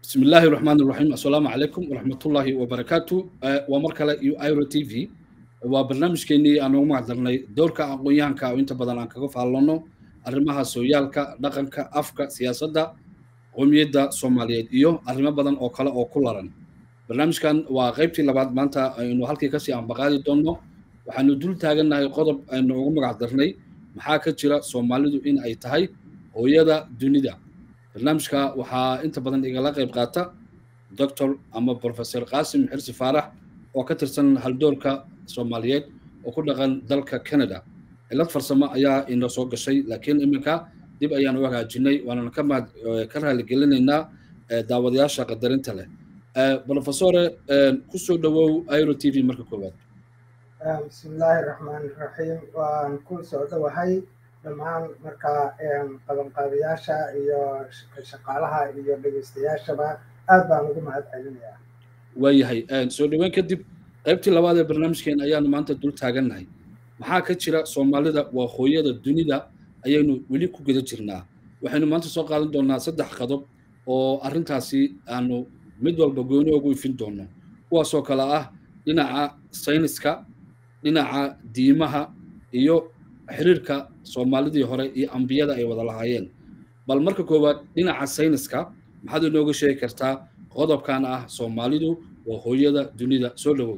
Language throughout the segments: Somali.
بسم الله الرحمن الرحيم السلام عليكم ورحمة الله وبركاته ومركلة يو ايرو تي في وبرنامج كيني أنا وما عذرني دورك أقويان كا وإنت بدل أنك قف على arrimaha sooyaalka dhaqanka afka siyaasadda qowmiyadda soomaaliyeed iyo arrimo badan oo kale oo ku laran barnaamijkan waa qaybtii labaad maanta aynu halkii kasii ambaqaadi doonno waxaanu dul taagannahay qodob aynu ugu magac darnay maxaa ka jira soomaalidu in ay tahay hooyada dunida barnaamijka waxaa inta badan igala qayb qaata doctor ama professor qaasim xirsi faarax oo ka tirsan haldoorka soomaaliyeed oo ku dhaqan dalka canada cilad farsamo ayaa inoo soo gashay laakiin iminka dib ayaan u hagaajinay waanana ka mahad ka raaligelinaynaa daawadayaasha qadarinta leh professore kusoo dhawow airo t v marka koowaad bismillaahi raxmaan raxiim waan ku soo dhowahay dhammaan markaa qabanqaabiyaasha iyo shaqaalaha iyo dhegeystayaashaba aad baan ugu mahad celinayaa waayahay soo dhaweyn kadib qaybtii labaad ee barnaamijkeen ayaanu maanta dul taagannahay maxaa ka jira soomaalida waa hooyada dunida ayaynu weli ku guda jirnaa waxaynu maanta soo qaadan doonaa saddex qodob oo arrintaasi aanu mid walba gooni ugu ifin doono kuwaasoo kale ah dhinaca sayniska dhinaca diimaha iyo xiriirka soomaalidii hore iyo ambiyada ay wada lahaayeen bal marka koowaad dhinaca sayniska maxaad inooga sheegi kartaa qodobkan ah soomaalidu waa hooyada dunida soo dhawow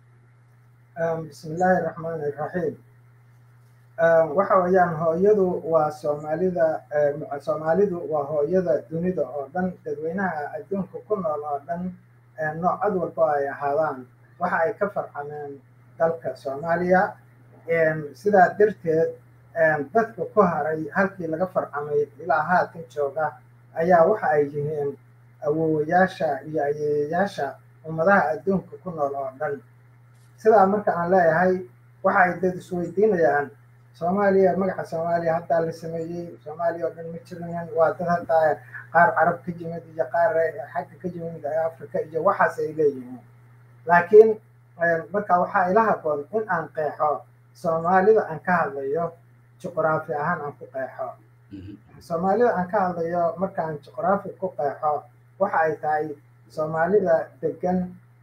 bismillaahi raxmaani raxiim waxa weeyaan hooyadu waa soomaalida soomaalidu waa hooyada dunida oo dhan dadweynaha adduunka ku nool oo dhan noocad walba ay ahaadaan waxa ay ka farcameen dalka soomaaliya sidaa darteed dadka ku haray halkii laga farcamay ilaa haatan jooga ayaa waxa ay yihiin awowayaasha iyo ayeeyayaasha ummadaha adduunka ku nool oo dhan sidaa marka aan leeyahay waxa ay dad isweydiinayaan soomaaliya magaca soomaaliya haddaa la sameeyey soomaaliya oo dhan ma jirayan waa dad haddaa qaar carab ka yimid iyo qaar xagga ka yimid afrika iyo waxaas ay leeyihiin laakiin marka waxaa ila haboon in aan qeexo soomaalida aan ka hadlayo juqraafi ahaan aan ku qeexo soomaalida aan ka hadlayo markaan juqraafi ku qeexo waxa ay tahay soomaalida degan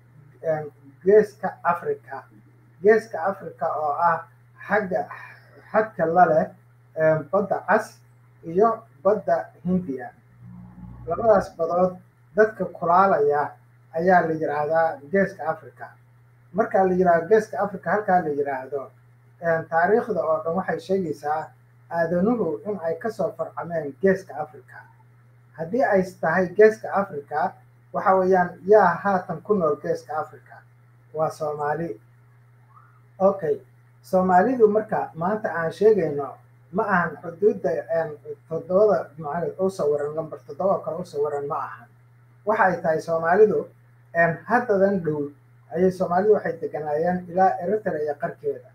geeska africa geeska africa oo ah xagga xadka la leh badda cas iyo badda hindiya labadaas badood dadka kulaalaya ayaa la yidhaahdaa geeska africa marka la yidhahdo geeska africa halkaa la yidhaahdo taariikhda oo dhan waxay sheegaysaa aadanuhu in ay kasoo farcameen geeska africa haddii ay tahay geeska africa waxa weeyaan yaa haatan ku nool geeska africa waa soomaali okay soomaalidu marka maanta aan sheegayno ma ahan xuduudda toddobada macalid u sawiran lamber toddoba kale u sawiran ma ahan waxa ay tahay soomaalidu haddadan dhow ayay soomaalidu waxay deganaayeen ilaa eritrea iyo qarkeeda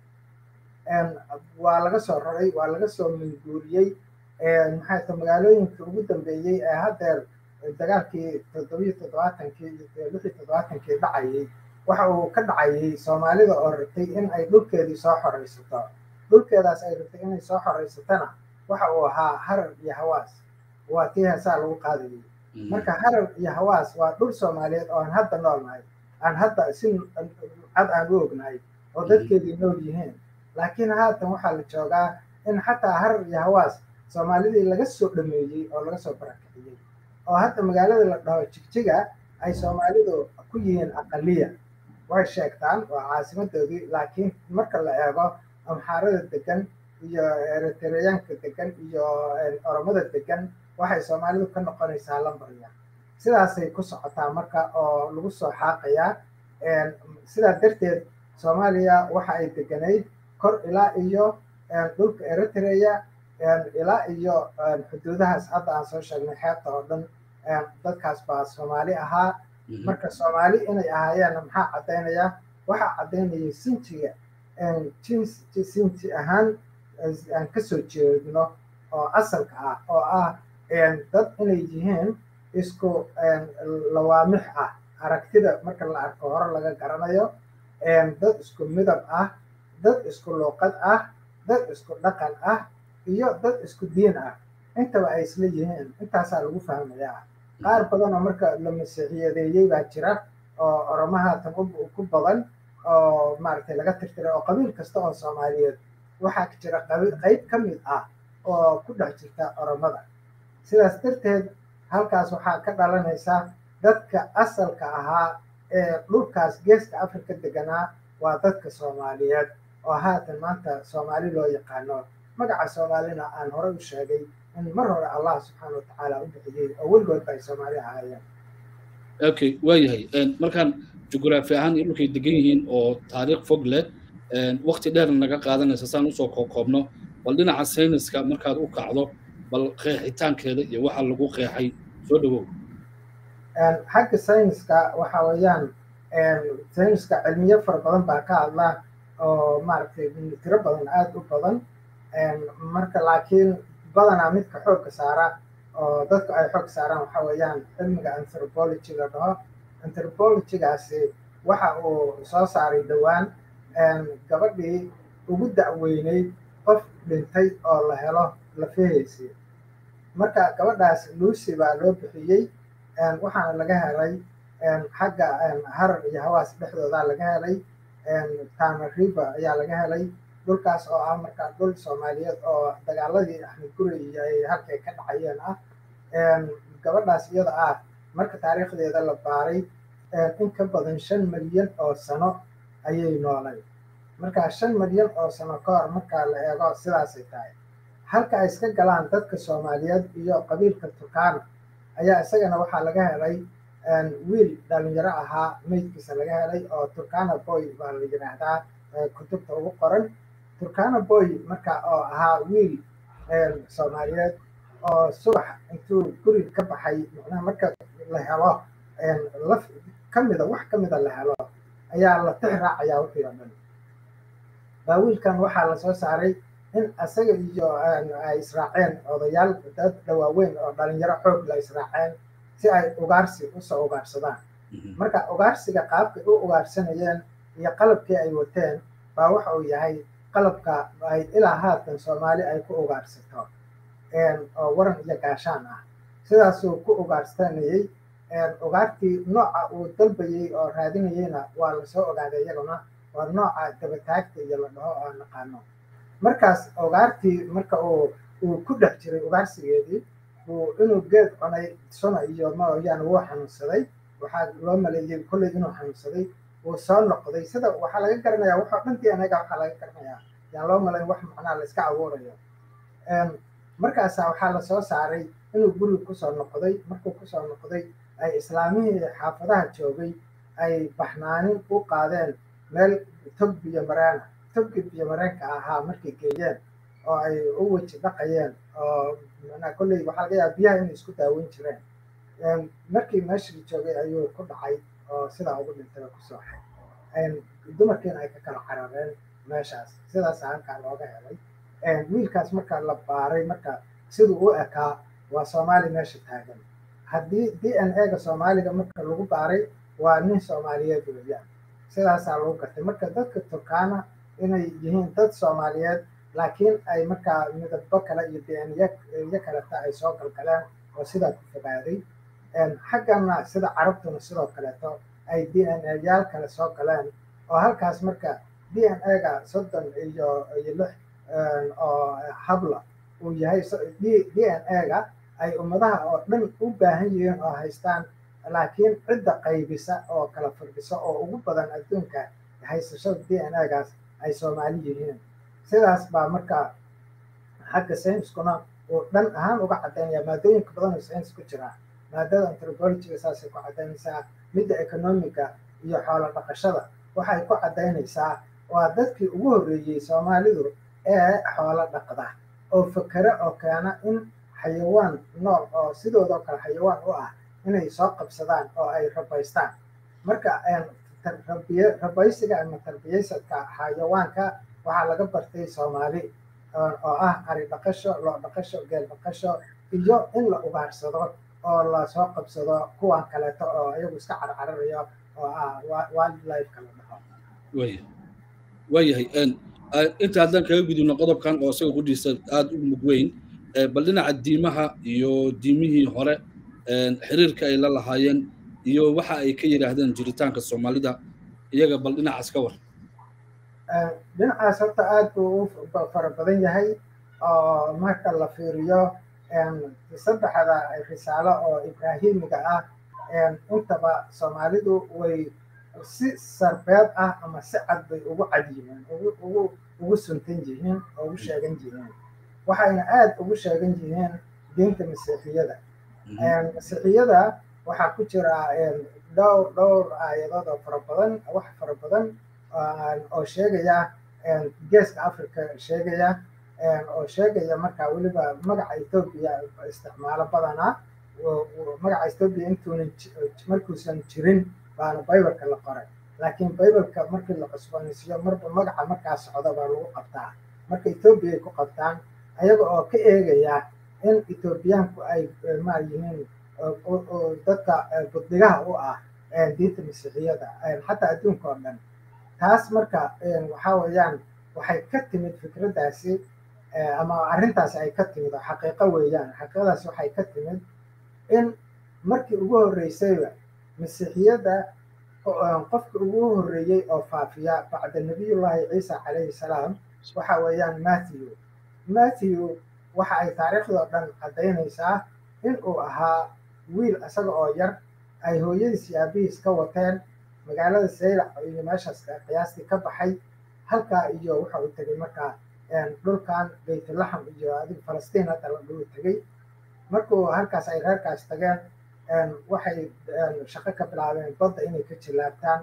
waa laga soo raray waa laga soo minguuriyey maxay ta magaalooyinka ugu dambeeyey ee haddeer dagaalkii toddobiyo toddobaatankii iyo lix iyo toddobaatankii dhacayay waxa uu ka dhacayay soomaalida oo rabtay in ay dhulkeedii soo xoraysato dhulkeedaas ay rabtay inay soo xoraysatana waxa uu ahaa harar iyo hawaas waa tii heesaa lagu qaadayay marka harar iyo hawaas waa dhul soomaaliyeed oo aan hadda noolnahay aan hadda si cad aan u ognahay oo dadkeedii nool yihiin laakiin haatan waxaa la joogaa in xataa harar iyo hawaas soomaalidii laga soo dhameeyey oo laga soo barakiciyey oo hadda magaalada la dhaho jigjiga ay soomaalidu ku yihiin aqaliya way sheegtaan waa caasimadoodii laakiin marka la eego amxaarada degan iyo eritreyaanka degan iyo oromada degan waxay soomaalidu ka noqonaysaa lambarya sidaasay ku socotaa marka oo lagu soo xaaqayaa sidaa darteed soomaaliya waxa ay deganayd kor ilaa iyo dhulka eritrea ilaa iyo xuduudahaas hadda aan soo sheegnay xeebta oo dhan dadkaas baa soomaali ahaa marka soomaali inay ahaayeen maxaa caddaynaya waxaa caddaynaya sinjiga sinji ahaan aan kasoo jeedno oo asalka ah oo ah dad inay yihiin isku lawaamix ah aragtida marka la arko hore laga garanayo dad isku midab ah dad isku luuqad ah dad isku dhaqan ah iyo dad isku diin ah intaba ay isla yihiin intaasaa lagu fahmayaa qaar badan oo marka la masiixiyadeeyey baa jira oo oromaha tan ku badan oo maaragtay laga tirtiray oo qabiil kasta oo soomaaliyeed waxaa jira qayb ka mid ah oo ku dhex jirta oromada sidaas darteed halkaas waxaa ka dhalanaysa dadka asalka ahaa ee dhulkaas geeska afrika deganaa waa dadka soomaaliyeed oo haatan maanta soomaali loo yaqaano magaca soomaalina aan hore u sheegay in mar hore allah subxaana watacaala u bixiyey oo weligoodba ay soomaali ahaayeen okay waayahay markaan jugraafi ahaan iyo dhulkay degan yihiin oo taariikh fog leh waqti dheer naga qaadanaysa saan usoo koobkoobno bal dhinaca sayniska markaad u kacdo bal qeexitaankeeda iyo waxa lagu qeexay soo dhawow xagga sayniska waxa weeyaan sayniska cilmiyo fara badan baa ka hadla oo maaragtay tiro badan aada u badan marka laakiin badanaa midka xoogga saara oo dadku ay xoog saaraan waxa weeyaan cilmiga anthropology la dhaho anthropologygaasi waxa uu soo saaray dhowaan gabadhii ugu da'weyneyd qof dhintay oo la helo lafaheysii marka gabadhaas lucy baa loo bixiyey waxaana laga helay xagga harar iyo hawaas dhexdooda laga helay tana river ayaa laga helay dhulkaas oo ah marka dhul soomaaliyeed oo dagaaladii axmed guri iyo ay halkay ka dhacayeen ah gabadhaas iyada ah marka taariikhdeeda la baaray in ka badan shan milyan oo sano ayay noolay marka shan milyan oo sano ka hor marka la eego sidaasay tahay halka ay iska galaan dadka soomaaliyeed iyo qabiilka turkana ayaa isagana waxaa laga helay wiil dhalinyaro ahaa meydkiisa laga helay oo turkana boy baa la yidhaahdaa kutubta ugu qoran turkana boy marka oo ahaa wiil soomaaliyeed oo subax intuu guri ka baxay macnaha marka la helo laf kamida wax kamida la helo ayaa la tix raacayaa wixii oo dhan baa wiilkan waxaa lasoo saaray in isaga iyo ay israaceen odayaal dad dhawaaweyn oo dhalinyaro xoog la israaceen si ay ugaarsi usoo ugaarsadaan marka ugaarsiga qaabkay u ugaarsanayeen iyo qalabkii ay wateen baa waxa uu yahay qalabka ay ilaa haatan soomaali ay ku ugaarsato oo waran iyo gaashaan ah sidaasuu ku ugaarsanayey ugaartii nooca uu dalbayey oo raadinayeyna waa lasoo ogaaday iyaguna waa nooca dabataagta iyo la dhaho oo naqaano markaas ugaartii marka uu uu ku dhex jiray ugaarsigeedii uu inuu geed cunay suna iyo mooyaane wuu xanuunsaday waxaa loo maleeyey kolley inuu xanuunsaday wuu soo noqday sida waxaa laga garanayaa waxoo dhantii anaga waxaa laga garanayaa yaan loo malayn wax macnaa la iska abuurayo markaasaa waxaa lasoo saaray inuu guriga kusoo noqday markuu kusoo noqday ay islaamihii xaafadaha joogay ay baxnaanin u qaadeen meel tog biyo mareena togkii biyo mareenka ahaa markay geeyeen oo ay u weji dhaqayeen oo manaa kolley waxaa laga yaaba biyaha inay isku daaweyn jireen markii meeshii joogay ayuu ku dhacay oo sidaa ugu dhintay oo kusoo xay dumarkiina ay ka kala carareen meeshaas sidaasa halkaa looga helay wiilkaas marka la baaray marka siduu u ekaa waa soomaali meesha taagan haddii d n a ga soomaaliga marka lagu baaray waa nin soomaaliyeed weeyaan sidaasaa lagu gartay marka dadka turkana inay yihiin dad soomaaliyeed laakiin ay markaa midabo kale iyo d n yo kaleta ay soo galgaleen oo sidaa ku fogaaday xaggana sida carabtuna sidoo kaleeto ay d n a yaal kale soo galeen oo halkaas marka d n a ga soddon iyo iyo lix oo habla uu yahay d n a ga ay ummadaha oo dhan u baahan yihiin oo haystaan laakiin cidda qaybisa oo kala firdhisa oo ugu badan adduunka haysashada d n a gaas ay soomaali yihiin sidaas baa marka xagga sayniskuna uu dhan ahaan uga caddaynaya maadooyinka badan oo saynis ku jira maadada anthropologyga saasay ku caddaynaysaa midda economiga iyo xoolo dhaqashada waxay ku caddaynaysaa waa dadkii ugu horreeyey soomaalidu ee xoolo dhaqda oo fakere oo keena in xayawaan nool oo sidoodoo kale xayawaan u ah inay soo qabsadaan oo ay rabaystaan marka rabaysiga ama tarbiyaysadka xayawaanka waxaa laga bartay soomaali oo ah ari dhaqasho loo dhaqasho geel dhaqasho iyo in la ugaarsado oo lasoo qabsado kuwan kaleeto oo iyagu iska carcararayo oo ah wildlifeka la dhaho waayahay inta haddaan kaga gudubno qodobkan oo isaga kudhiisa aada u mug weyn bal dhinaca diimaha iyo diimihii hore xiriirka ay la lahaayeen iyo waxa ay ka yidhaahdeen jiritaanka soomaalida iyaga bal dhinacaas ka war dhinacaas horta aad buu u fara badan yahay oo marka la fiiriyo saddexda risaalo oo ibraahimiga ah intaba soomaalidu way si sarbeeb ah ama si cad bay ugu cad yihiin ugu ugu suntan yihiin oo ugu sheegan yihiin waxayna aad ugu sheegan yihiin diinta masiixiyada masiixiyada waxaa ku jira dhowr dhowr aayadood oo fara badan wax fara badan oo sheegaya geeska africa sheegaya oo sheegaya markaa weliba magaca ethoobia isticmaalo badanaa magaca ethoobia intuunan markuusan jirin baana bibaleka la qoray laakiin bibaleka markii la cusboonaysiiyo marba magaca markaa socda baa lagu qabtaa marka ethoobia ay ku qabtaan ayaga oo ka eegaya in ethoobiyaanku ay maa yihiin dadka buddigaha u ah diinta masiixiyada xataa adduunka oo dhan taas marka waxaa weeyaan waxay ka timid fikraddaasi ama arrintaasi ay ka timid oo xaqiiqo weeyaan xaqiiqadaasi waxay ka timid in markii ugu horreysayba masiixiyadda qofka ugu horreeyey oo faafiya bacda nabiyullaahi ciisa calayhi salaam waxa weeyaan matthew matthew waxa ay taariikhdoo dhan caddaynaysaa in uu ahaa wiil isaga oo yar ay hooyadiis iyo aabihiis ka wateen magaalada saylac iyo meeshaas qiyaastii ka baxay halkaa iyo waxa uu tegey markaa dhulkan baytulaxam iyo adig falastiin hadda la dhuu tegey markuu halkaas ay reerkaas tageen waxay shaqo ka bilaabeen badda inay ka jilaabtaan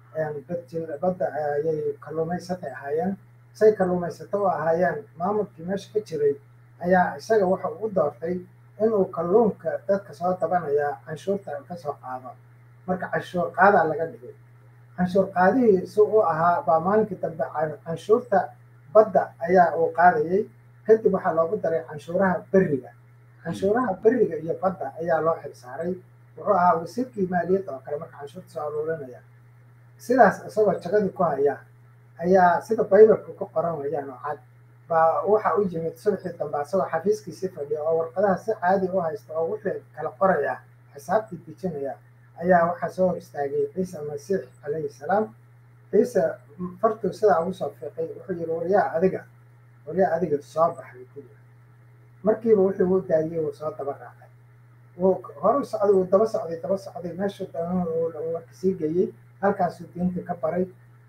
badda ayay kalluumaysatay ahaayeen say kalluumaysato u ahaayeen maamulkii meesha ka jiray ayaa isaga waxa uu u doortay inuu kalluunka dadka soo dabanaya canshuurta kasoo qaado marka canshuur qaadaa laga dhigay canshuur qaadihii si u ahaa baa maalinkii dambe canshuurta badda ayaa uu qaadayay kadib waxaa loogu daray canshuuraha beriga canshuuraha beriga iyo badda ayaa loo xilsaaray wuxuu ahaa wasiirkii maaliyadda oo kale marka canshuurta soo aruurinaya sidaas isagoo jagadii ku haya ayaa sida baybalka ku qoran wayaan oo cad baa waxa u yimid subaxii dambe asagoo xafiiskiisii fadhiya oo warqadaha si caadi u haysta oo wixii kala qoraya xisaabtii dejinaya ayaa waxaa soo hor istaagay ciise masiix calayhi salaam ciise fartuu sidaa ugu soo fiiqay wuxuu yidhi waryaa adiga waryaa adiga soo baxay ku yiri markiiba wuxuu u daayey wuu soo daba raacay wuu hore socday wuu daba socday daba socday meeshuu warka sii geeyey halkaasuu diinta ka baray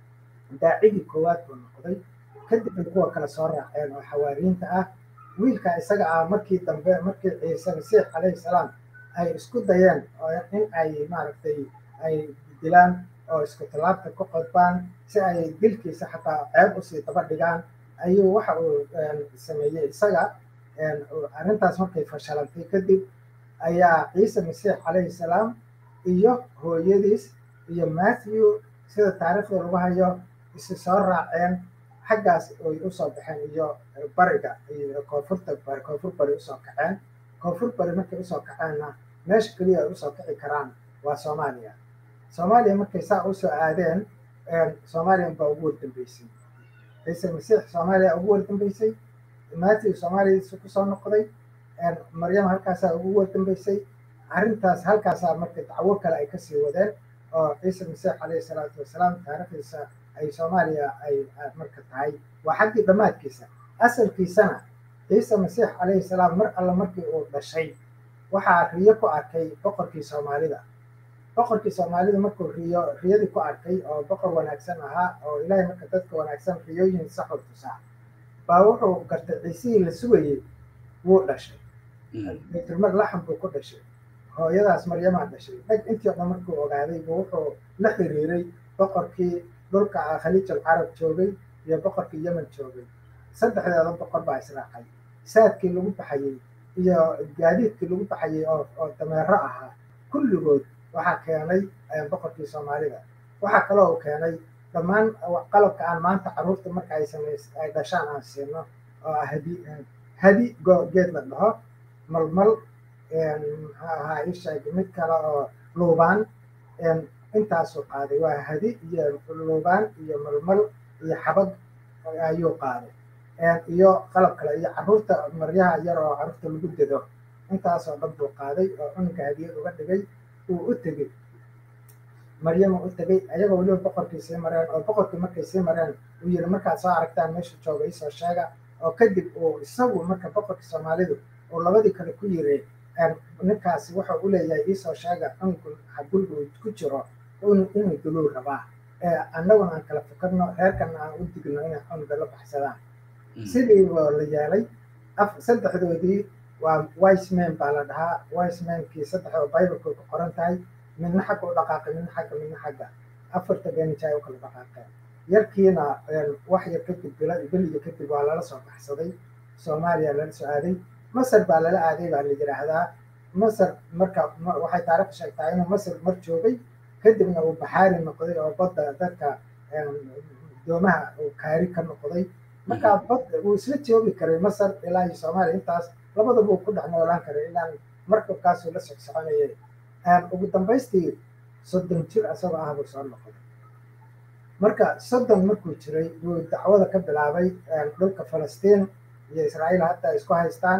daacigii koowaad buu noqday kadib ay kuwa kale soo raaceen oo xawaariinta ah wiilka isaga ah markii dambe markii ciise masiix calayhi salaam ay isku dayeen oo in ay maaragtay ay dilaan oo isku tallaabta ku qodbaan si ay dilkiisa xataa ceeb usii daba dhigaan ayuu waxa uu sameeyey isaga arrintaas markay fashalantay kadib ayaa ciise masiix calayhi salaam iyo hooyadiis iyo matthew sida taariikhda lagu hayo isi soo raaceen xaggaas ay usoo baxeen iyo bariga iyo koonfurta koonfur bari usoo kaceen koonfur bari markay usoo kaceenna meesha keliya ay usoo kici karaan waa soomaaliya soomaaliya markay saa usoo aadeen soomaaliya baa ugu wardambeysay ciise masiix soomaaliya ugu wardambeysay matthew soomaaliyadiisa kusoo noqday maryam halkaasaa ugu wardambeysay arrintaas halkaasaa marka dacwo kale ay kasii wadeen oo ciise masiix calayhi salaatu wasalaam taariikhdiisa ay soomaaliya ay marka tahay waa xaggii dhammaadkiisa asalkiisana ciise masiix calayhi salaam mar alle markii uu dhashay waxaa riyo ku arkay boqorkii soomaalida boqorkii soomaalida markuu riyo riyadii ku arkay oo boqor wanaagsan ahaa oo ilaahay marka dadka wanaagsan riyooyin saxuu tusaa baa wuxuu gartay ciisihii la sugayey wuu dhashay baytulmar laxam buu ku dhashay hooyadaas maryamaa dhashay dhag intii o dhan markuu ogaaday buu wuxuu la xiriiray boqorkii dhulka khaliijal carab joogay iyo boqorkii yemen joogay saddexdeeda boqor baa israacay saadkii lagu baxayey iyo gaadiidkii lagu baxayey oo oo dameero ahaa kulligood waxaa keenay boqorkii soomaalida waxaa kaloo uu keenay dhammaan qalabka aan maanta carruurta marka ay samays ay dhashaan aan siino oo ah hadi hadi geed la dhaho malmal maxaa ahaa isheeg mid kale oo luubaan intaasuu qaaday waa hadi iyo luubaan iyo malmal iyo xabag ayuu qaaday iyo qalab kale iyo carruurta maryaha yar oo carruurta lagu dedo intaasoo dhan buu qaaday oo cunuga hadiyad uga dhigay uu u tegey maryama u tegey ayagoo weliba boqorkii sii mareen oo boqorkii markay sii mareen uu yidhi markaad soo aragtaan meesha jooga isoo sheega oo kadib uu isagu marka boqorkii soomaalidu uu labadii kale ku yiri ninkaasi wuxuu u leeyahay iisoo sheega cunugu guriga uu ku jiro inuu duluu rabaa annaguna aan kala fikirno reerkana aan u digno inay cunuga la baxsadaan sidii baa la yeelay saddexdoodii waa wiseman baa la dhahaa wisemankii saddexdoo bibleka ku qoran tahay midna xagga u dhaqaaqay midna xagga midna xagga afarta beenijay u kala dhaqaaqeen yarkiina wax yar kadib beliga kadib waa lala soo baxsaday soomaaliya lala soo aaday masar baa lala aaday baa la yidhaahdaa masar marka waxay taariikh sheegtaa inuu masar mar joogay kadibna uu baxaari noqday oo badda dadka doomaha uu kaari ka noqday markaa bad uu isla joogi karay masar ilaa iyo soomaaliya intaas labadaba uu ku dhex noolaan karay ilaa markabkaasuu la socsoconayay ugu dambaystii soddon jir asagoo ah buu soo noqday marka soddon markuu jiray buu dacwada ka bilaabay dhulka falastiin iyo israa'iil hadda ay isku haystaan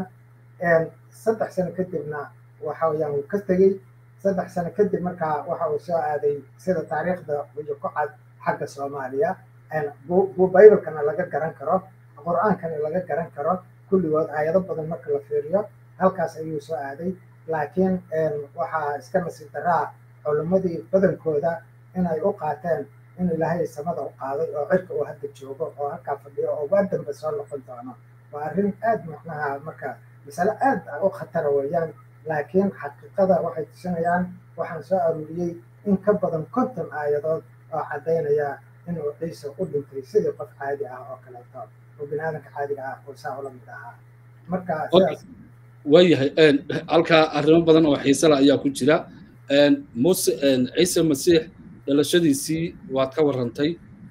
saddex sano kadibna waxa weeyaan wuu ka tegey saddex sano kadib markaa waxa uu soo aaday sida taariikhda iyo ku cad xagga soomaaliya buu biblekana laga garan karo qur-aankana laga garan karo kulligood aayado badan marka la fiiriyo halkaas ayuu soo aaday laakiin waxaa iska nasiib daraa culimmadii badankooda inay u qaateen in ilaahay samada u qaaday oo cirka uu hadda joogo oo halkaa fadhiyo oo waa dambe soo noqon doono waa arrin aad macnaha marka masale aad u khatara weeyaan laakiin xaqiiqada waxay tusinayaan waxaan soo aruuriyey in ka badan konton aayadood oo caddaynaya inuu ciise u dhintay sidii qof caadi ah oo kaleeto oo bini aadanka caadiga ah oo saa ula mid ahaa marka waayahay halkaa arrimo badan oo xiisala ayaa ku jira muse ciise masiix dhalashadiisii waad ka warrantay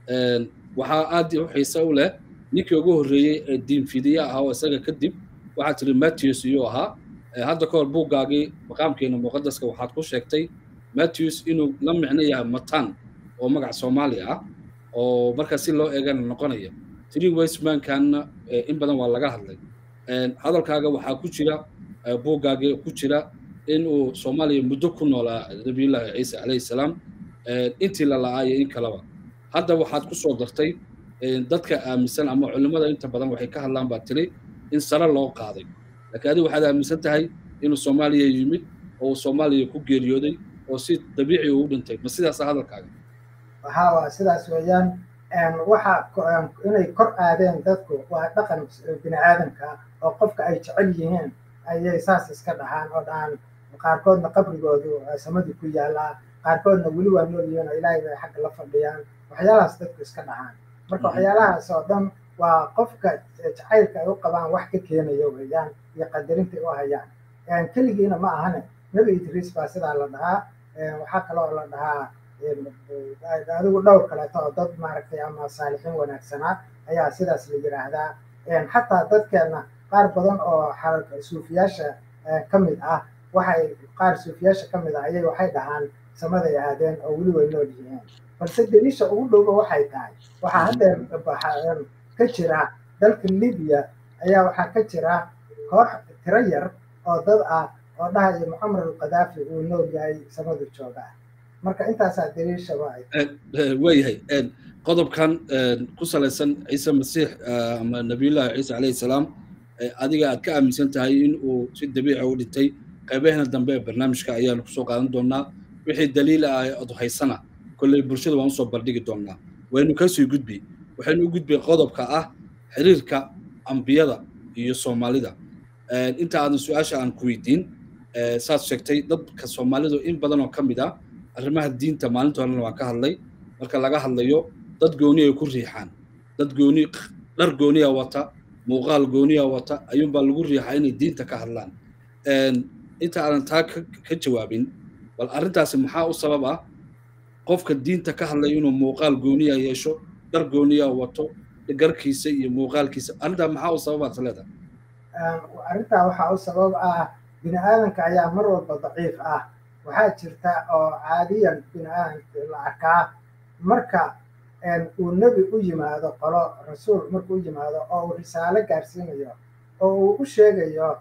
waxaa aad u xiise u leh ninkii ugu horreeyey ee diinfidiye ahaa oo isaga kadib waxaa tiri matthews iyuu ahaa hadda ka hor buuggaagii maqaamkeena muqadaska waxaad ku sheegtay matthews inuu la micno yahay matan oo magac soomaali ah oo marka si loo eegana noqonaya tiri westmankanna in badan waa laga hadlay hadalkaaga waxaa ku jira buuggaagii ku jira inuu soomaaliya muddo ku noolaa nabiyullaahi ciise calayhi salaam intii la la-aayo in kaleba hadda waxaad ku soo dartay dadka aaminsan ama culimmada inta badan waxay ka hadlaan baa tiri in sare loo qaaday laakiin adigu waxaad aaminsan tahay inuu soomaaliya yimid oo uu soomaaliya ku geeriyooday oo si dabiici uu dhintay ma sidaasa hadalkaaga haa waa sidaas weeyaan waxa inay kor aadeen dadku waa dhaqan bini aadamka oo qofka ay jecel yihiin ayay saas iska dhahaan oo dhahaan qaarkoodna qabrigoodu samadii ku yaalaa qaarkoodna weli waa nool yihiin oo ilaahay bay xagga la fadhiyaan waxyaalahaas dadku iska dhahaan marka waxyaalahaas oo dhan waa qofka jacaylka ay u qabaan wax ka keenaya weeyaan iyo qadarinta u hayaan keligiina ma ahane nebi idriis baa sidaa la dhahaa waxaa kaloo la dhahaa adigu dhowr kaleeto oo dad maaragtay ama saalixiin wanaagsanaa ayaa sidaas la yidhaahdaa xataa dadkeena qaar badan oo suufiyaasha ka mid ah waxay qaar suufiyaasha ka mid ah ayay waxay dhahaan samaday aadeen oo weli way nool yihiin balse deliisha ugu dhowba waxay tahay waxaa haddeer ka jira dalka libiya ayaa waxaa ka jira koox tiro yar oo dad ah oo dhahaya mucamar alqadaafi uu nool yahay samadu joogaa marka intaasaa daliishaba waayahay qodobkan ku salaysan ciise masiix ama nabiyullaahi ciise calayhi salaam adiga aad ka aaminsan tahay in uu si dabiica u dhintay qaybaheena dambe ee barnaamijka ayaanu kusoo qaadan doonaa wixii daliil ah ad haysana kolley bulshada waan usoo bandhigi doonaa waynu kasii gudbi waxaynu u gudbay qodobka ah xiriirka ambiyada iyo soomaalida inta aadan su-aasha aan ku weydiin saad sheegtay dadka soomaalidu in badan oo ka mid ah arrimaha diinta maalinta horena waan ka hadlay marka laga hadlayo dad gooni ay ku riixaan dad gooni dhar gooniya wata muuqaal gooniya wata ayuunbaa lagu riixaa inay diinta ka hadlaan inta aadan taa ka jawaabin bal arrintaasi maxaa u sabab ah qofka diinta ka hadlaya inuu muuqaal gooniya yeesho dhar gooniya wato garkiisa iyo muuqaalkiisa arrintaa maxaa u sababaad leedahay arrintaa waxaa u sabab ah bini aadanka ayaa mar walba daciif ah waxaa jirta oo caadiyan bini aadanka la arkaa marka uu nebi u yimaado qolo rasuul markuu u yimaado oo uu risaalo gaarsiinayo oo uu u sheegayo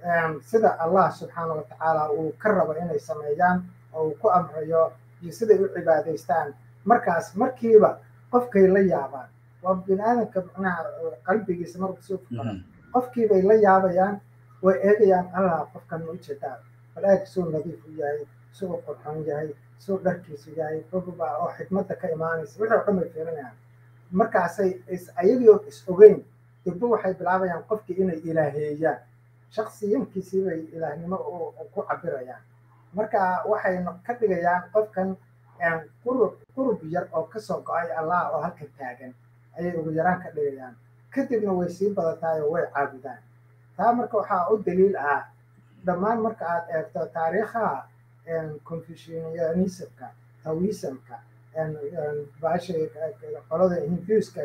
sida allah subxaana watacaala uu ka rabo inay sameeyaan oo uu ku amrayo iyo siday u cibaadaystaan markaas markiiba qofkay la yaabaan waa bini aadamka macnaha qalbigiisa marku soo fukara qofkiibay la yaabayaan way eegayaan allah qofkan ma ujeedaa bal eeg suu nadiif u yahay suu qurxoon yahay suu dharkiisu yahay qofba oo xikmadda ka imaanaysa wixii oo dhan bay fiirinayaan markaasay ayagoo is ogeyn dibbo waxay bilaabayaan qofkii inay ilaaheeyaan shaksiyankiisii bay ilaahnimo ku cabirayaan marka waxay ka dhigayaan qofkan qurub qurub yar oo kasoo go-ay allah oo halkan taagan ayay ugu yaraan ka dhigayaan kadibna way sii badataay oo way caabudaan taa marka waxaa u daliil ah dhammaan marka aad eegto taariikhaha confucianismka taoismka baasha qolada hinduiska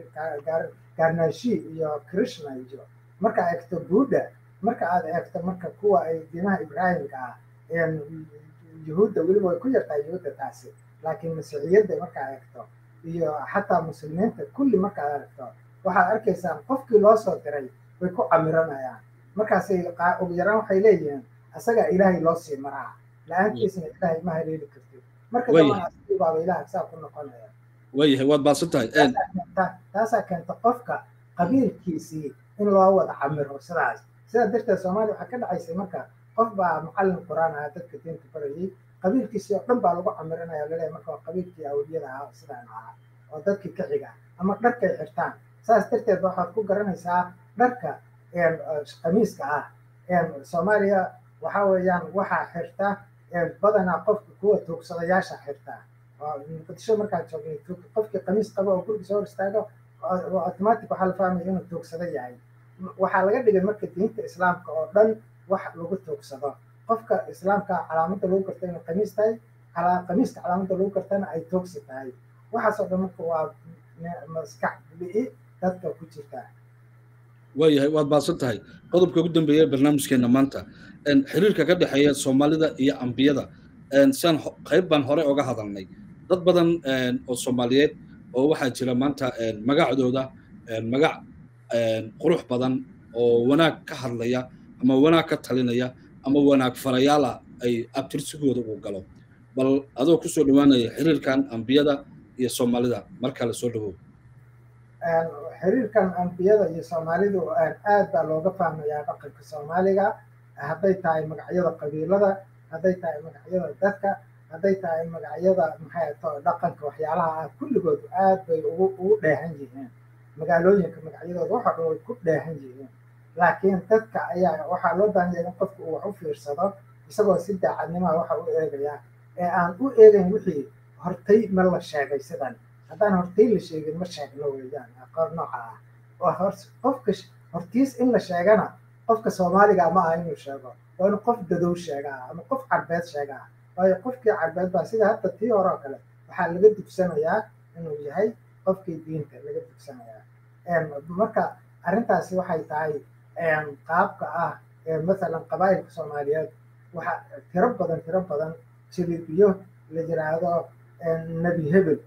garnashi iyo krishna iyo marka aad eegto buddha marka aad eegto marka kuwa ay diinaha ibraahimka ah yuhuudda weliba way ku yartaa yuhuudda taasi laakiin masiixiyadda markaa eegto iyo xataa muslimiinta kulli markaad aragto waxaad arkaysaan qofkii loo soo diray way ku camiranayaan markaasay ugu yaraan waxay leeyihiin asagaa ilaahay loo sii maraa la-aantiisna ilaahay ma haleeli kartid marka dambanaasbaaba ilaah saa ku noqonaya waayahay waad baadsan tahay taasaa keenta qofka qabiilkiisii in loo wada camiro sidaas sidaa darteed soomaaliya waxaa ka dhacaysay marka qof baa macallin quraan ahaa dadka diinta barayay qabiilkiisii oo dhan baa lagu camirinaya laleeyahay marka waa qabiilkii awliyada ahaa sidaan ahaa oo dadkii ka xiga ama dharkay xirtaan saas darteed waxaad ku garanaysaa dharka qamiiska ah soomaaliya waxa weeyaan waxaa xirta badanaa qofka kuwa tuugsadayaasha xirta muqdisho markaad joogay qofkii qamiis qaba oo guriga soo hor istaago automatic waxaa la fahmaya inuu tuugsado yahay waxaa laga dhigay marka diinta islaamka oo dhan wax lagu tuugsado qofka islaamka calaamadda lagu garta inuu qamiis tahay qamiiska calaamadda lagu gartana ay tuugsi tahay waxaasoo dhan marka waa maskax bi'i dadka ku jirta waayahay waad baadsan tahay qodobka ugu dambeeya barnaamijkeena maanta xiriirka ka dhexeeya soomaalida iyo ambiyada siaan qayb baan hore oga hadalnay dad badan oo soomaaliyeed oo waxaa jira maanta magacdooda magac qurux badan oo wanaag ka hadlaya ama wanaag ka talinaya ama wanaag farayaala ay abtirsigooda uu galo bal adoo kusoo dhowaanaya xiriirkan ambiyada iyo soomaalida markaa la soo dhawow xiriirkan ambiyada iyo soomaalidu aad baa looga fahmayaa dhaqanka soomaaliga hadday tahay magacyada qabiilada hadday tahay magacyada dadka hadday tahay magacyada maxay to dhaqanka waxyaalaha ah kulligood aad bay ugu ugu dheehan yihiin magaalooyinka magacyadooda waxa dhan way ku dheehan yihiin laakiin dadka ayaa waxaa loo baahan yahay in qofku uu wax u fiirsado isagoo si daacadnimaha waxa u eegaya ee aan u eegayn wixii hortay ma la sheegay sidan haddaan hortay la sheegin ma sheegno weeyaan aqoon nooca ah oo qofka hortiis in la sheegana qofka soomaaliga ma aha inuu sheego waa inuu qof dadow sheegaa ama qof carbeed sheegaa waayo qofkii carbeed baa sida hadda tii hore oo kale waxaa laga dugsanayaa inuu yahay qofkii diinta laga dugsanayaa marka arrintaasi waxay tahay qaabka ah masalan qabaa'ilka soomaaliyeed waxaa tiro badan tiro badan jilibiyo la yiraahdo nebi hebel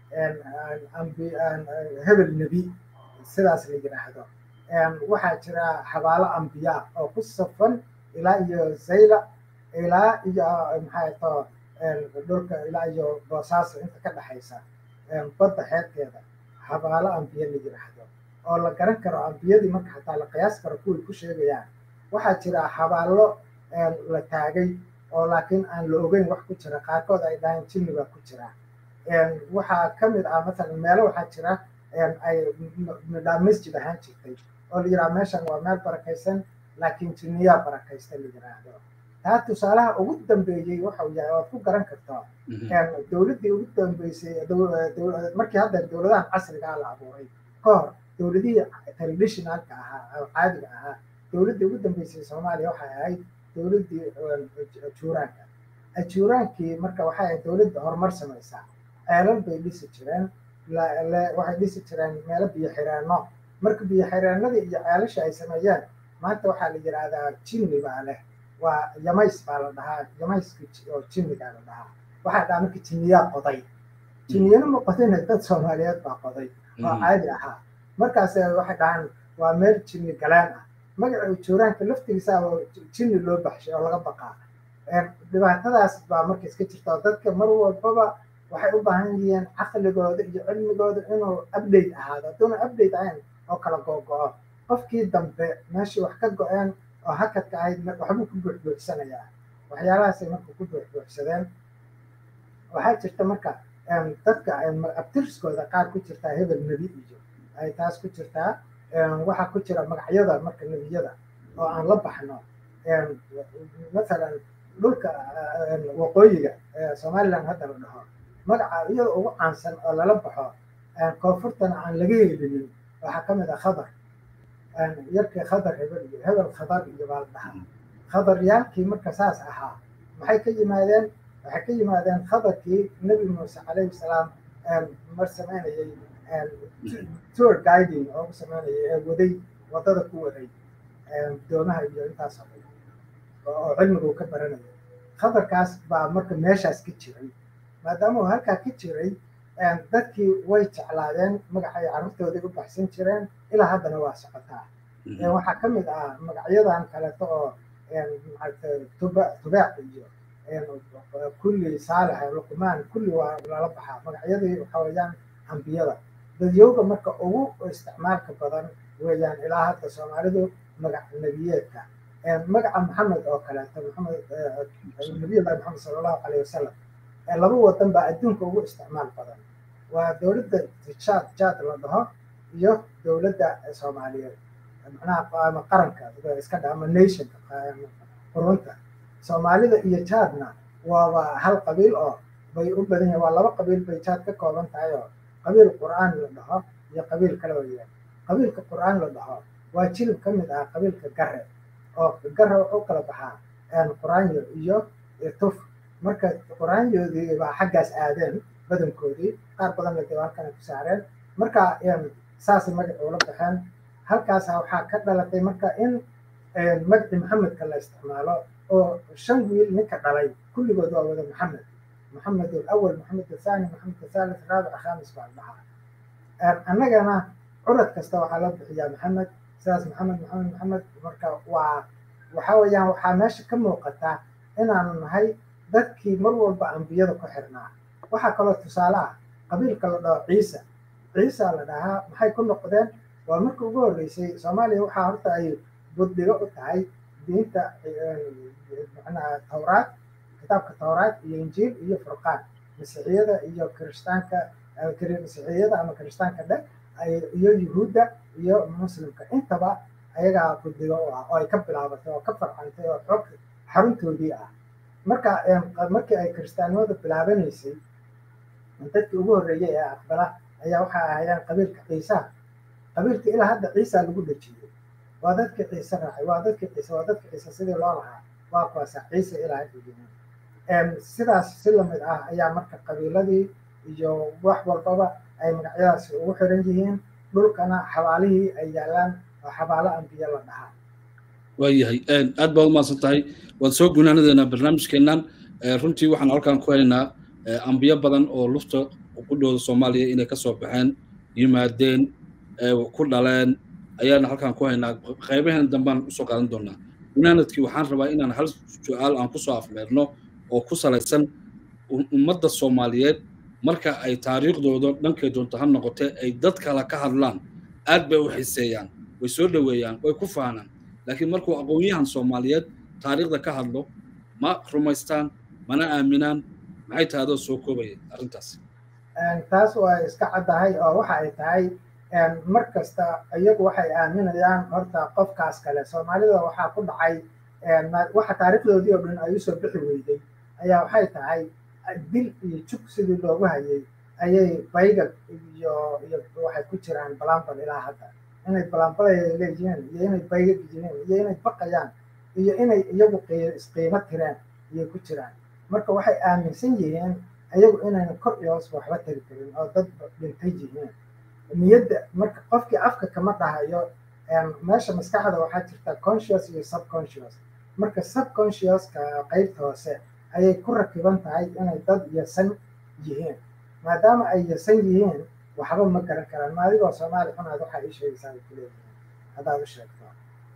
hebel nebi sidaas la yiraahdo waxaa jira xabaalo ambiya oo ku safan ilaa iyo zayla ilaa iyo maxay to dhulka ilaa iyo boosaaso inta ka dhexaysa badda xeebteeda xabaalo ambiya la yiraahdo oo la garan karo ambiyadii marka xataa la qiyaas karo kuway ku sheegayaan waxaa jira xabaallo la taagay oo laakiin aan la ogeyn wax ku jira qaarkood ay dhahaan jinni baa ku jira waxaa ka mid ah masalan meelo waxaa jira ay midhaa masjid ahaan jirtay oo la yidhaha meeshan waa meel barakaysan laakiin jinniyaa barakaysta la yidhaahdo taa tusaalaha ugu dambeeyey waxau yahay oad ku garan kartaa dowladdii ugu dambeysay markii hadda dowladahan casrigaa la abuuray ka hor dowladihii traditionalka ahaa oo caadiga ahaa dowladdii ugu dambeysay soomaaliya waxay ahayd dowladdii ajuuraanka ajuuraankii marka waxay ahayd dowladda horumar samaysaa ceelal bay dhisi jireen waxay dhisi jireen meelo biyo xireenno marka biyo xireenadii iyo ceelasha ay sameeyeen maanta waxaa la yidhaahdaa jinni baa leh waa yamays baa la dhahaa yamayska oo jinnigaa la dhahaa waxaa dhaha marka jinniyaa qoday jinniyana ma qodina dad soomaaliyeed baa qoday oo caadi ahaa markaas waxay dhahaan waa meel jinni galeen ah magaca ujuuraanka laftigiisaaba jinni loo baxshay oo laga baqaa dhibaatadaas baa marka iska jirta oo dadka mar walbaba waxay u baahan yihiin caqligooda iyo cilmigooda inuu update ahaado hadduuna update ahayn oo kala googo-o qofkii dambe meeshii wax ka go-een oo hakadka ahayd waxbuu ku buuxbuuxsanayaa waxyaalahaasay marka ku buuxbuuxsadeen waxaa jirta marka dadka abtirskooda qaar ku jirtaa hebel nebi iyo ay taas ku jirtaa waxaa ku jira magacyada marka nebiyada oo aan la baxno masalan dhulka waqooyiga somaliland hadda la dhaho magaca iyada ugu caansan oo lala baxo koonfurtana aan laga helinin waxaa ka mid ah khadar yarkii khadar hebel iyo hebel khadar iyo baa la dhahaa khadaryaalkii marka saas ahaa maxay ka yimaadeen waxay ka yimaadeen khadarkii nebi muuse calayhi salaam mar samaynayay tour guiding oo ku samaynayay ee waday waddada ku waday doomaha iyo intaasoo dhan oo cilmigu ka baranayay khadarkaas baa marka meeshaas ka jiray maadaama uu halkaa ka jiray dadkii way jeclaadeen magacay carruurtoodii u baxsan jireen ilaa haddana waa socotaa waxaa ka mid ah magacyadan kaleeto oo tubaac iyo kulli saalax luqmaan kulli waa lala baxaa magacyadii waxa weeyaan ambiyada dadyowga marka ugu isticmaalka badan weeyaan ilaa hadda soomaalidu magac nebiyeedka magaca maxamed oo kaleeto maxamed nabiyullahi maxamed sala allahu calayhi wasalam laba wadan baa adduunka ugu isticmaal badan waa dowladda jaad jaad la dhaho iyo dowladda soomaaliyeed macnaha ama qaranka iska dha ama nationka qurunta soomaalida iyo jaadna waaba hal qabiil oo bay u badan yahay waa laba qabiil bay jaad ka kooban tahay oo qabiil qur'aan la dhaho iyo qabiil kale weeyaan qabiilka qur'aan la dhaho waa jilib ka mid ah qabiilka gare oo gare wuxuu kala baxaa quraanyo iyo tuf marka quraanyoodii baa xaggaas aadeen badankoodii qaar badanna dib halkan ku saareen marka saasay magaca ula baxeen halkaas waxaa ka dhalatay marka in magaci maxamedka la isticmaalo oo shan wiil ninka dhalay kulligood waa wada maxamed maxamed alawal maxamed athani maxamed athalith raabic khamis baa dhahaa annagana curad kasta waxaa loo bixiyaa maxamed sidaas maxamed maxamed maxamed marka waa waxa weeyaan waxaa meesha ka muuqata inaanu nahay dadkii mar walba ambiyada ku xirnaa waxaa kaloo tusaale ah qabiilka la dhaho ciisa ciisa la dhahaa maxay ku noqdeen waa markii ugu horreysay soomaaliya waxaa horta ay buddigo u tahay diinta macnaha tawraad kitaabka tawraad iyo injiil iyo furqaan masiixiyada iyo kirishtaanka masiixiyada ama kirishtaanka dhe iyo yuhuudda iyo muslimka intaba ayagaa buddigo u ah oo ay ka bilaabatay oo ka farcantay oo xog xaruntoodii ah marka markii ay kiristaanimada bilaabanaysay dadkii ugu horreeyey ee aqbala ayaa waxay ahaayeen qabiilka ciisaha qabiilka ilaa hadda ciisa lagu dhejiyey waa dadkii ciise raacay waa dadkii ciise waa dadkii ciise sidii loo lahaa waa kuwaasa ciise ilaa hadda yihiin sidaas si lamid ah ayaa marka qabiiladii iyo wax walbaba ay magacyadaasi ugu xiran yihiin dhulkana xabaalihii ay yaalaan oo xabaalo ambiye la dhahaa waayahay aad baad umahadsan tahay waad soo gunaanadeena barnaamijkeennan runtii waxaan halkan ku haynaa ambiyo badan oo lufta qudhooda soomaaliya inay kasoo baxeen yimaadeen ku dhaleen ayaana halkan ku haynaa qaybaheen dambaan usoo qaadan doonaa gunaanadkii waxaan rabaa inaan hal su-aal aan kusoo afmeerno oo ku salaysan ummadda soomaaliyeed marka ay taariikhdooda dhankay doonto ha noqotee ay dad kale ka hadlaan aad bay u xiseeyaan way soo dhoweeyaan way ku faanaan laakiin markuu aqoon-yahan soomaaliyeed taariikhda ka hadlo ma rumaystaan mana aaminaan maxay tahay adoo soo koobaya arrintaas taas waa iska caddahay oo waxa ay tahay mar kasta iyagu waxay aaminayaan horta qofkaas kale soomaalida waxaa ku dhacay waxa taariikhdoodii oo dhan ay usoo bixi weyday ayaa waxay tahay dil iyo jug sidii loogu hayay ayay baygag iyo iyo waxay ku jiraan balambal ilaa hadda inay balambalaya leeyihiin iyo inay baygag yihiin iyo inay baqayaan iyo inay iyagu isqiimo tireen ayay ku jiraan marka waxay aaminsan yihiin iyagu inayna kor iyo hoos waxba tari karin oo dad dhintay yihiin niyadda marka qofkii afka kama dhahayo meesha maskaxda waxaa jirta conscious iyo subconscious marka subconsciouska qaybta hoose ayay ku rakiban tahay inay dad yasan yihiin maadaama ay yasan yihiin waxba ma garan karaan ma adigoo soomaali xunaad waxaa ii sheegaysaa ay kuleeyihiin haddaad u sheegto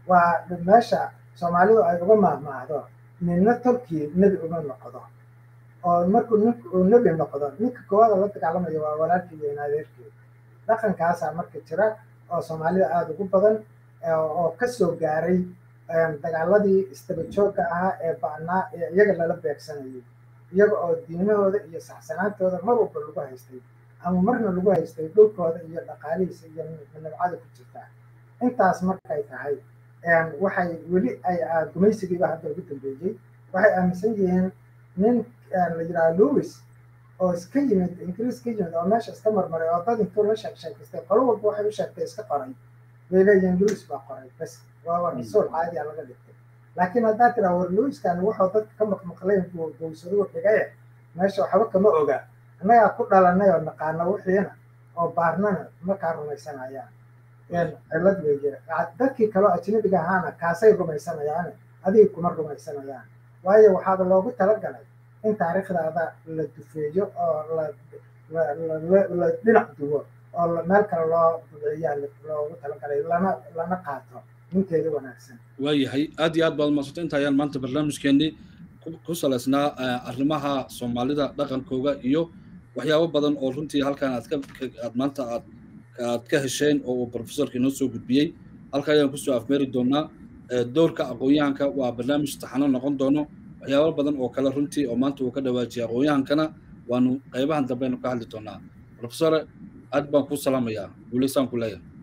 waa meesha soomaalidu ay uga maahmaahdo ninna tolkii nebi uma noqdo oo markuu ninku uu nebi noqdo ninka koowaada la dagaalamayo waa walaalkii iyo naadeerkii dhaqankaasaa marka jira oo soomaalida aada ugu badan oo kasoo gaaray dagaaladii istaba joogga ahaa ee ba'naa ee iyaga lala beegsanayay iyaga oo diimahooda iyo saxsanaantooda mar walba lagu haystay ama marna lagu haystay dhulkooda iyo dhaqaalihiisa iyo nabcada ku jirtaa intaas markay tahay waxay weli ay gumaysigiiba hadda ugu dambeeyey waxay aaminsan yihiin nin la yidhaha louis oo iska yimid ingiriis ka yimid oo meesha iska marmaray oo dad intuu la sheeg sheekaystay qolo walba waxay u sheegtay iska qoray bay leeyihiin louis baa qoray bas waa rasuul caadiya laga dhigtay laakiin haddaa tiraa war louiskan wuxuu dadka ka maqmaqlayn gowsaduu dhigaye meesha waxba kama oga annagaa ku dhalanay oo naqaano wixiina oo baarnana markaa rumaysanayaan cilad weeye dadkii kaloo ajnabiga ahaana kaasay rumaysanayaan adiga kuma rumaysanayaan waayo waxaaba loogu talagalay in taariikhdaada la dufeeyo oo la dhinac duwo oo meel kale loo duceeyaa loogu talagalay lana lana qaato ninkeeda wanaagsan waayahay aad iyo aad baad umadsanta inta ayaan maanta barnaamijkeenii ku salaysnaa arrimaha soomaalida dhaqankooga iyo waxyaabo badan oo runtii halkan aad ka aad maanta aad aad ka hesheen oo uu professorka inoo soo gudbiyey halka ayaan kusoo afmeeri doonaa doorka aqoon-yahanka waa barnaamij taxano noqon doono waxyaabo badan oo kale runtii oo maanta uu ka dhawaajiyay aqoon-yahankana waanu qaybahan dambe aynu ka hadli doonaa professore aad baan kuu salaamayaa guulaysaan ku leeyahay